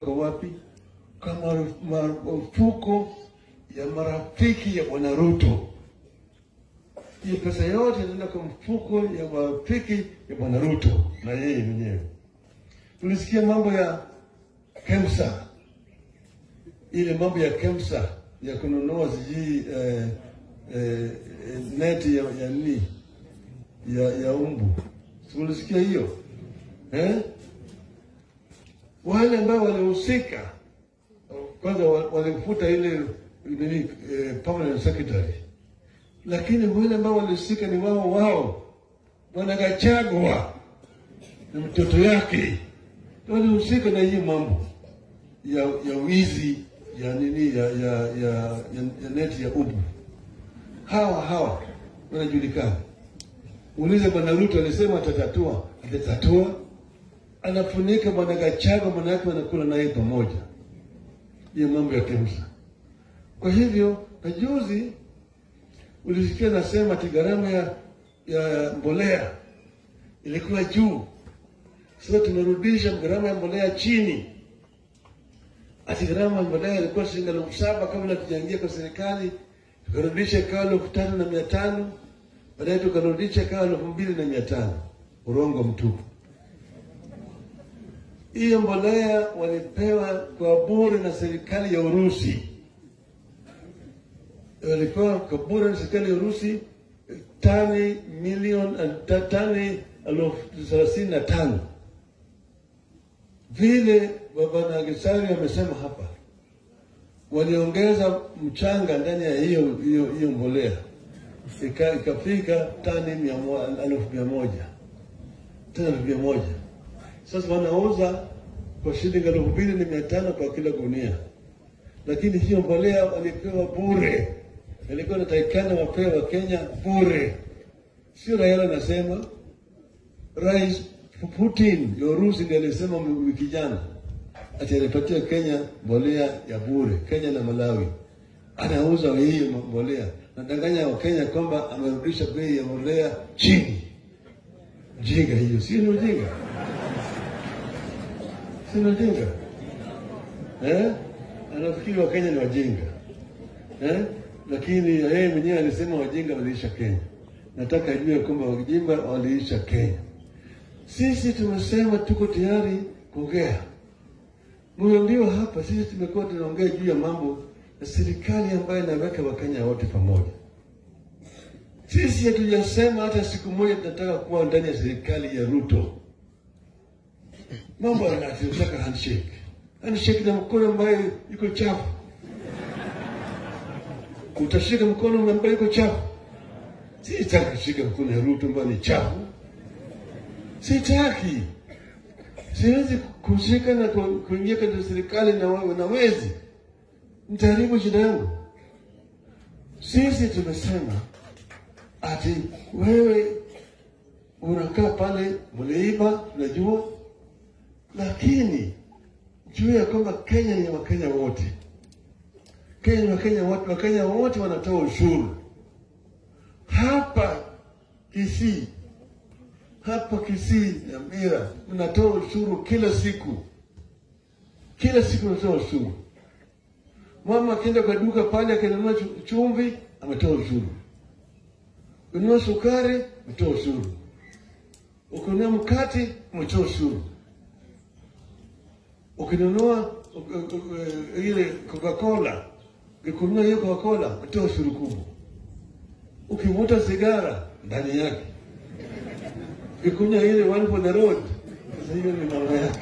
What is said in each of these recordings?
kwa wapi? Kwa maru- marufuku ya marafiki ya bwana Ruto. Hiyo pesa yote inaenda kwa mfuko ya marafiki ya bwana Ruto na yeye mwenyewe. Tulisikia mambo ya KEMSA, ile mambo ya KEMSA ya kununua sijui eh, eh, neti ya, ya nini ya, ya umbu. Tulisikia hiyo eh? Wale ambao walihusika kwanza wa- walimfuta ile nini eh, permanent secretary, lakini wale ambao walihusika ni wao wao, bwana Gachagua na mtoto yake walihusika na hii mambo ya ya wizi ya nini ya ya ya, ya, ya neti ya ubu. Hawa hawa wanajulikana. Ulize bwana Ruto alisema atatatua, atatatua. Anafunika bwana Gachagua, manake wanakula naye pamoja, hiyo mambo ya KEMSA. Kwa hivyo na juzi ulisikia nasema ati gharama ya, ya mbolea ilikuwa juu, sasa tumerudisha gharama ya mbolea chini. Ati gharama ya mbolea ilikuwa shilingi elfu saba kabla tujaingia kwa serikali, tukarudisha ikawa elfu tano na mia tano baadaye tukarudisha ikawa elfu mbili na mia tano Urongo mtupu. Hiyo mbolea walipewa kwa bure na serikali ya Urusi, walipewa kwa bure na serikali ya Urusi tani milioni ta- tani elfu thelathini na tano vile bwana Gisari amesema hapa, waliongeza mchanga ndani ya hiyo hiyo hiyo mbolea Ika- ikafika tani mia mo- elfu mia moja tani elfu mia moja sasa wanauza kwa shilingi elfu mbili na mia tano kwa kila gunia, lakini hiyo mbolea walipewa bure, ilikuwa inatakikana wapewe wa Kenya bure, sio Raila anasema. Rais Putin ya Urusi ndiye alisema wiki jana ati alipatia Kenya mbolea ya bure, Kenya na Malawi anauza hii mbolea, nadanganya Wakenya kwamba amerudisha bei ya mbolea chini. Jinga hiyo, si ni ujinga? Si ni ujinga eh? Anafikiri Wakenya ni wajinga eh? Lakini yeye mwenyewe alisema wajinga waliisha Kenya. Nataka ajue kwamba wajinga waliisha Kenya. Sisi tumesema tuko tayari kuongea. Mmeambiwa hapa, sisi tumekuwa tunaongea juu ya mambo ya serikali ambayo inaweka Wakenya wote pamoja. Sisi hatujasema hata siku moja tunataka kuwa ndani ya serikali ya Ruto. Mambo yanataka handshake, handshake na mkono ambayo iko chafu. Utashika mkono ambayo iko chafu? Sitaki kushika mkono ya Ruto ambayo ni chafu, sitaki. Siwezi kushika na ku- kuingia katika serikali na wewe na wezi, nitaharibu shida yangu. Sisi tumesema ati wewe unakaa pale, mliiba, najua, lakini juu ya kwamba Kenya ni ya Wakenya wote. Kenya ni Wakenya wote, Wakenya wote wanatoa ushuru hapa Kisii, hapa Kisii na Mira mnatoa ushuru kila siku, kila siku unatoa ushuru. Mama akienda kwa duka pale akinunua chu- chumvi, ametoa ushuru. Ukinunua sukari, umetoa ushuru. Ukinunua mkate, umetoa ushuru. Ukinunua u- u- u- ile Coca-Cola, ukinunua hiyo Coca-Cola, umetoa ushuru kubwa. Ukivuta sigara, ndani yake. Ukikunywa ile one for the road, sasa hiyo ni mambo yake.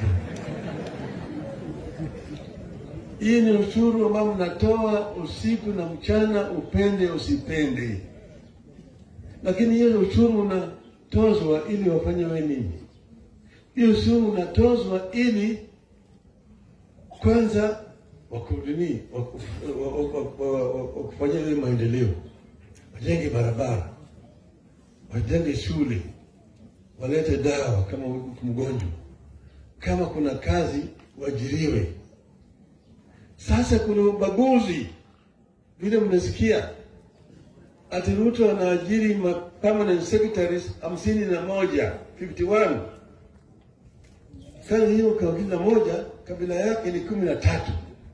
Hii ni ushuru ambao mnatoa usiku na mchana, upende usipende. Lakini hiyo ushuru unatozwa ili wafanye we nini? Hiyo ushuru unatozwa ili kwanza wakudini wakufanyia ile maendeleo, wajenge barabara, wajenge shule, walete dawa kama uko mgonjwa, kama kuna kazi waajiriwe. Sasa kuna ubaguzi, vile mmesikia ati Ruto anaajiri ma permanent secretaries hamsini na moja 51 kazi hiyo kwa kila moja kabila yake ni kumi na tatu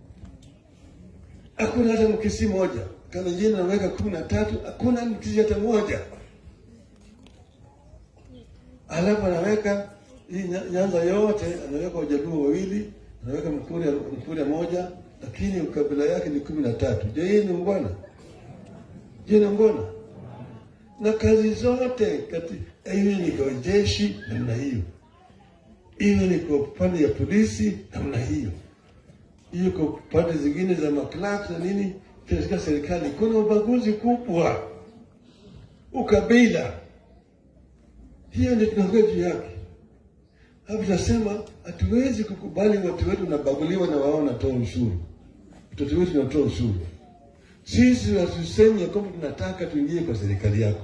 hakuna hata mkisi moja. Kalenjin anaweka kumi na tatu, hakuna mkisi hata moja. Alafu anaweka hii Nya- Nyanza yote, anaweka Wajaluo wawili, anaweka Mkuria, Mkuria moja, lakini kabila yake ni kumi na tatu. Je, hii ni ungwana? Je, ni ungwana? Na kazi zote kati, iwe ni kwa jeshi namna hiyo, iwe ni kwa upande ya polisi namna hiyo hiyo kwa pande zingine za maklak na nini katika serikali kuna ubaguzi kubwa, ukabila. Hiyo ndio tunaongea juu yake. Hapo tunasema hatuwezi kukubali watu wetu wanabaguliwa na wao wanatoa ushuru, watoto wetu wanatoa ushuru. Sisi hatusemi ya kwamba tunataka tuingie kwa serikali yako.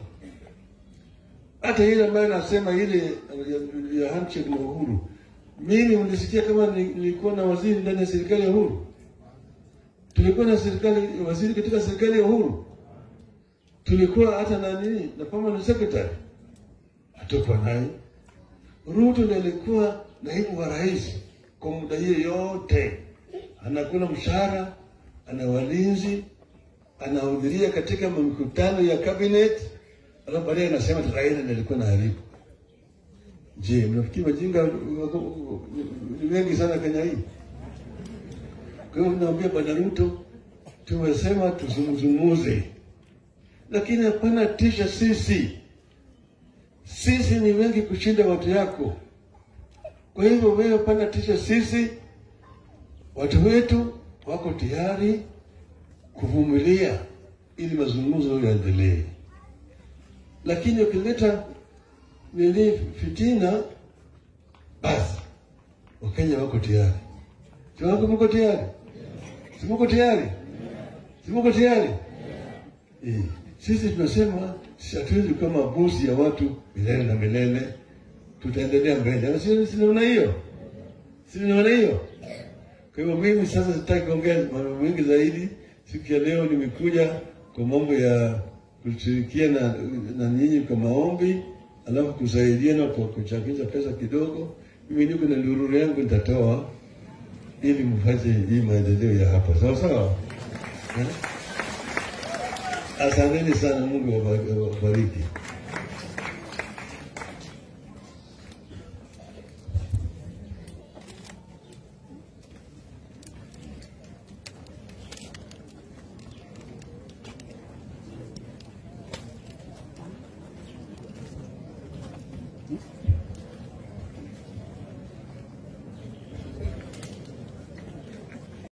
Hata ile ambayo nasema ile ya, ya handshake na Uhuru, mimi mlisikia kama ni- nilikuwa na waziri ndani ya serikali ya Uhuru? Tulikuwa na serikali waziri katika serikali ya Uhuru? Tulikuwa hata na nini na permanent secretary? Hatukuwa naye. Ruto ndiye alikuwa naibu wa rais kwa muda hiyo yote, anakula mshahara, ana walinzi, anahudhuria katika mikutano ya cabinet, alafu baadaye anasema ati Raila ndiye alikuwa naharibu. Je, mnafikiri wajinga wako- ni wengi sana Kenya hii? Kwa hiyo naambia Bwana Ruto, tumesema tuzungumuze, lakini hapana tisha sisi. Sisi ni wengi kushinda watu yako. Kwa hivyo wewe hapana tisha sisi, watu wetu wako tayari kuvumilia ili mazungumzo yaendelee, lakini ukileta nini fitina, basi Wakenya wako tayari. Si wako mko tayari? Si mko tayari? Si mko tayari? Eh, sisi tunasema sisi hatuwezi kuwa mabosi ya watu milele na milele, tutaendelea mbele. Ama si si naona hiyo? Si naona hiyo? Kwa hivyo mimi sasa sitaki kuongea mambo mengi zaidi. Siku ya leo nimekuja kwa mambo ya kushirikiana na, na nyinyi kwa maombi, alafu kusaidiana kwa kuchangisha pesa kidogo. Mimi niko na ndururu yangu nitatoa ili mfanye hii maendeleo ya hapa, sawa sawa. Eh? Asanteni sana, Mungu awabariki.